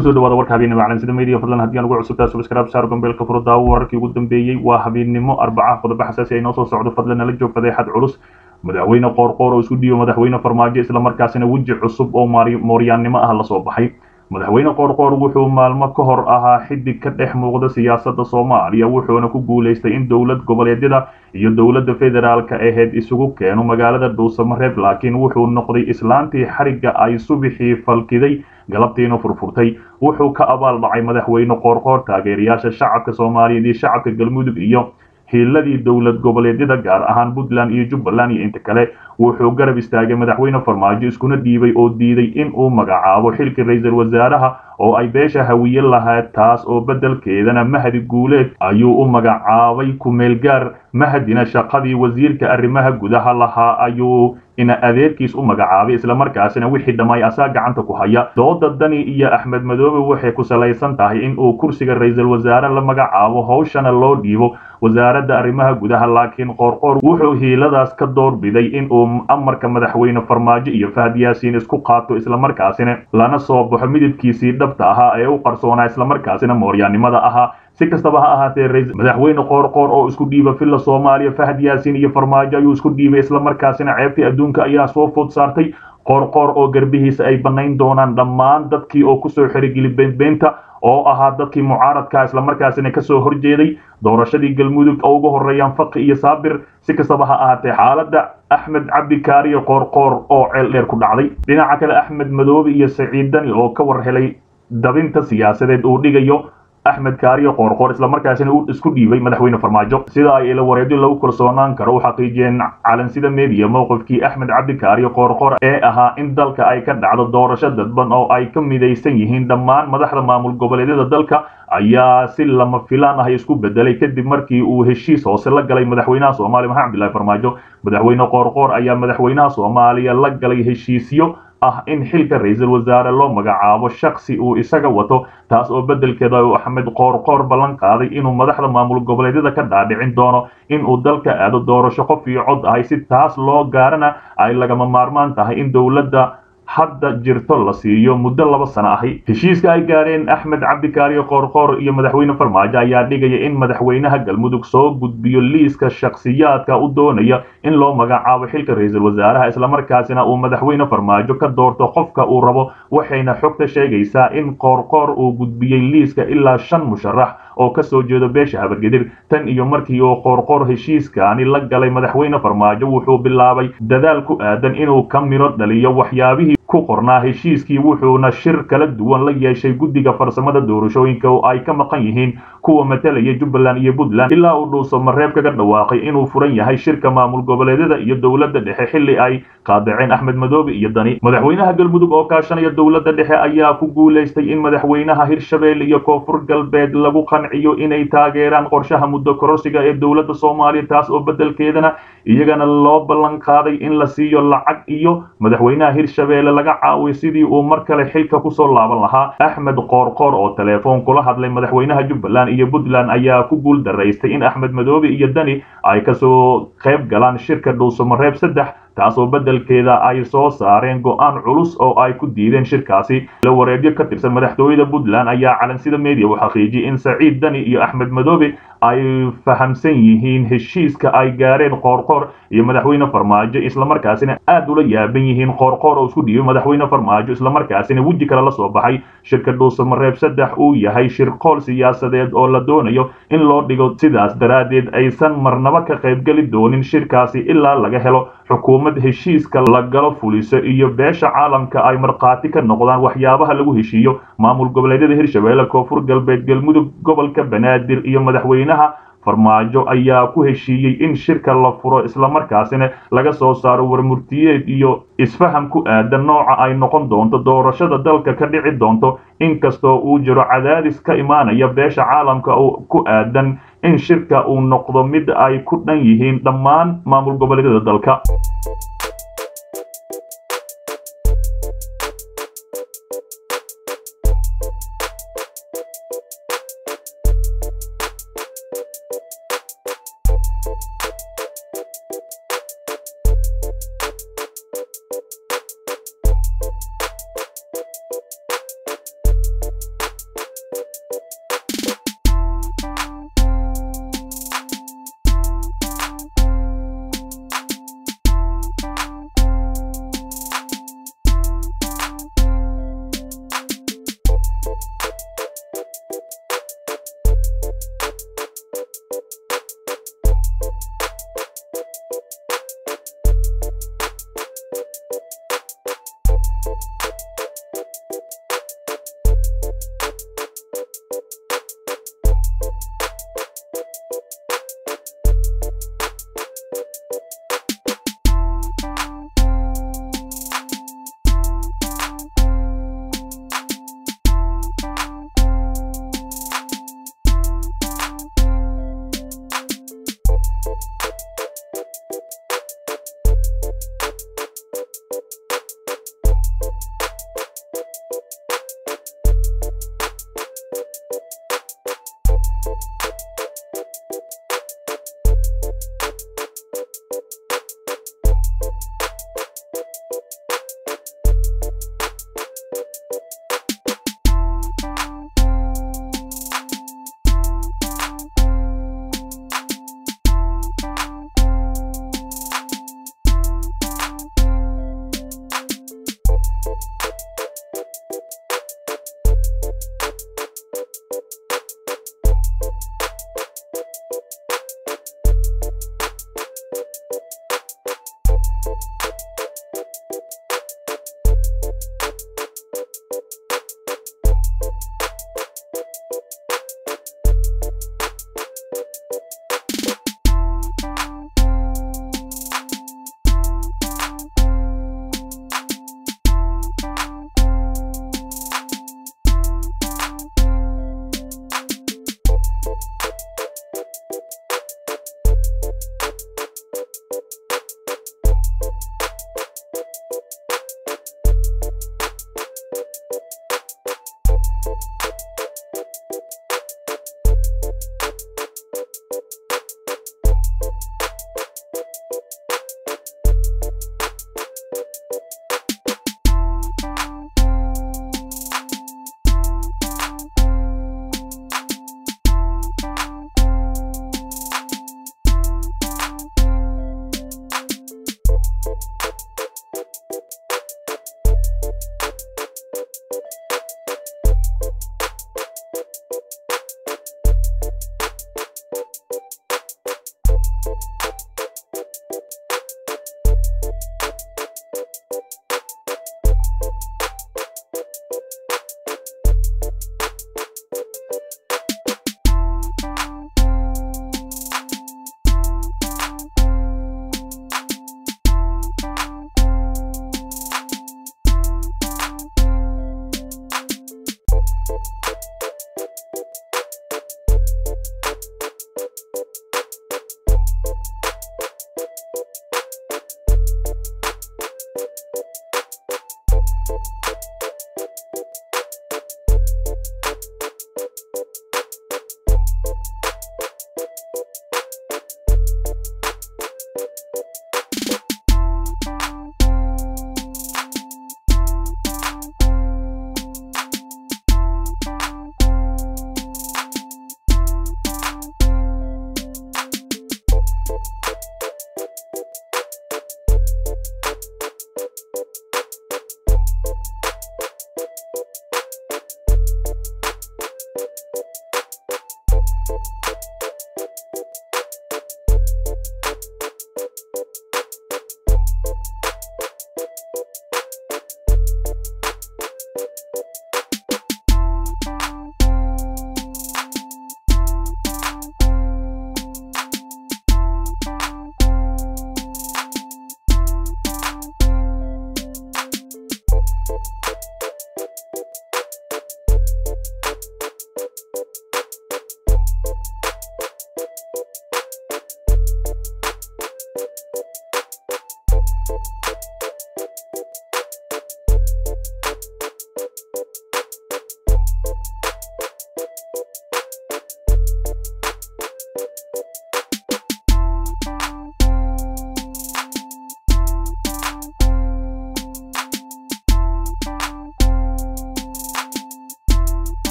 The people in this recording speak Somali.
kusoo dhawaada warka habeenimo calansida media fadlan haddii aan ugu cusubtaa subscribe saar gombeelka furo daawo wararkii ugu dambeeyey waa habeennimo arbaca qodobo xasaasi ay noo soo socdo fadlan nala joog fadeexad culus madaxweyne qoorqoor oo isku dhiibo madaxweyne farmaajo islamarkaasina weji cusub oo mooryaannimo ah lasoo baxay madaxweyne qoorqoor wuxuu maalmo ka hor ahaa xidig ka dhex muuqda siyaasadda soomaaliya wuxuuna ku guulaystay in dowlad goboleedyada iyo dowladda federaalka aheyd isugu keeno magaalada dhuusamareeb laakiin wuxuu noqday islaantii xarigga ay subixii falkiday galabtiina furfurtay wuxuu ka abaal dhacay madaxweyne qoorqoor taageerayaasha shacabka soomaaliyeed iyo shacabka galmudug iyo hiiladii dowlad goboleedyada gaar ahaan puntland iyo jubbaland iyo inta kale wuxuu garab istaagay madaxweyne farmaajo iskuna dhiibay oo diiday in uu magacaabo xilkii ra-iisul wasaaraha oo ay beesha hawiye lahayd taas oo beddelkeedana mahdi guuleed ayuu u magacaabay ku-meelgaar mahdina shaqadii wasiirka arrimaha gudaha lahaa ayuu ina adeerkiis u magacaabay islamarkaasina wixii dhammaay asaa gacanta ku haya dooda dani iyo axmed madoobe waxay ku salaysan tahay in uu kursiga ra-iisul wasaare la magacaabo howshana loo dhiibo wasaaradda arrimaha gudaha laakiin qoorqoor wuxuu hiiladaas ka doorbiday in uu amarka madaxweyne farmaajo iyo fahad yaasiin isku qaato islamarkaasina lana soo baxo midabkiisii dhabta ahaa ee u qarsoonaa islamarkaasina mooryaannimada ahaa si kastaba ha ahaatee madaxweyne qoorqoor oo isku dhiiba villa soomaaliya fahad yaasiin iyo farmaajo ayuu isku dhiibay islamarkaasina ceebtii adduunka ayaa soo food saartay qoorqoor oo garbihiisa ay bannayn doonaan dhammaan dadkii oo kusoo xerigeli beenbeenta oo ahaa dadkii mucaaradka islamarkaasina kasoo horjeeday doorashadii galmudug oo ugu horeeyaan faqi iyo saabir si kastaba ha ahaatee xaaladda axmed cabdikaariyo qoorqoor oo ceel dheer ku dhacday dhinaca kale axmed madoobe iyo saciid dani oo ka war helay dabinta siyaasadeed uu dhigayo axmed kaariyo qoorqoor islamarkaasina uu isku dhiibay madaxweyne farmaajo sida ay ila wareedyo lagu kalsoonaan karo u xaqiijiyeen calansida media mowqifkii axmed cabdikaariyo qoorqoor ee ahaa in dalka ay ka dhacdo doorasho dadban oo ay ka midaysan yihiin dhammaan madaxda maamul goboleedyada dalka ayaa si lama filaan ah isku bedelay kadib markii uu heshiis hoose la galay madaxweynaha soomaaliya maxamed cabdillahi farmaajo madaxweyne qoorqoor ayaa madaxweynaha soomaaliya la galay heshiisyo ah in xilka ra-iisul wasaare loo magacaabo shaksi uu isaga wato taas oo beddelkeeda uu axmed qoorqoor ballan qaaday inuu madaxda maamul goboleedyada ka dhaadhicin doono inuu dalka aado doorasho qof iyo cod ahay si taas loo gaarana ay lagama maarmaan tahay in dowladda hadda jirto la siiyo muddo laba sano ahi heshiiska ay gaadheen axmed cabdikaariyo qoorqoor iyo madaxweyne farmaajo ayaa dhigaya in madaxweynaha galmudug soo gudbiyo liiska shakhsiyaadka u doonaya in loo magacaabo xilka ra-iisul wasaaraha islamarkaasina uu madaxweyne farmaajo ka doorto qofka uu rabo waxayna xogta sheegaysaa in qoorqoor uu gudbiyey liiska ilaa shan musharax oo ka soo jeedo beesha habargedir tan iyo markii uu qoorqoor heshiiskaani la galay madaxweyne farmaajo wuxuu bilaabay dadaal ku aadan inuu ka midho dhaliyo waxyaabihii ku qornaa heshiiskii wuxuuna shir kala duwan la yeeshay guddiga farsamada doorashooyinka oo ay ka maqan yihiin kuwa matalaya jubbaland iyo puntland ilaa uu dhuuso mareeb kaga dhawaaqay inuu furan yahay shirka maamul goboleedyada iyo dowladda dhexe xilli ay qaadaceen axmed madoobe iyo dani madaxweynaha galmudug oo kaashanaya dowladda dhexe ayaa ku guulaystay in madaxweynaha hirshabelle iyo koonfur galbeed lagu qanciyo inay taageeraan qorshaha muddo kororsiga ee dowladda soomaaliya taas oo beddelkeedana iyagana loo ballan qaaday in la siiyo lacag iyo madaxweynaha hirshabelle laga caawiyo sidii uu mar kale xilka kusoo laaban lahaa axmed qoorqoor oo telefoon kula hadlay madaxweynaha jubbaland iyo puntland ayaa ku guul daraystay in axmed madoobe iyo dani ay kasoo qayb galaan shirka dhuusamareeb saddex taasoo beddelkeeda ay soo saareen go-aan culus oo ay ku diideen shirkaasi la wareegyo ka tirsan madaxtooyada puntland ayaa calansida media u xaqiijiyey in saciid dani iyo axmed madoobe ay fahamsan yihiin heshiiska ay gaareen qoorqoor iyo madaxweyne farmaajo islamarkaasina aad ula yaaban yihiin qoorqoor oo isku dhiibay madaxweyne farmaajo islamarkaasina weji kale la soo baxay shirka dhuusamareeb saddex uu yahay shirqool siyaasadeed oo la doonayo in loo dhigo sidaas daraaddeed aysan marnaba ka qaybgeli doonin shirkaasi ilaa laga helo xukuumad heshiiska la galo fuliso iyo beesha caalamka ay markhaati ka noqdaan waxyaabaha lagu heshiiyo maamul goboleedyada hirshabelle koonfur galbeed galmudug gobolka banaadir iyo madaxweynaha farmaajo ayaa ku heshiiyey in shirka la furo islamarkaasina laga soo saaro warmurtiyeed iyo isfaham ku aadan nooca ay noqon doonto doorashada dalka ka dhici doonto inkastoo uu jiro cadaadis ka imaanaya beesha caalamka oo ku aadan in shirka uu noqdo mid ay ku dhan yihiin dhammaan maamul goboleedyada dalka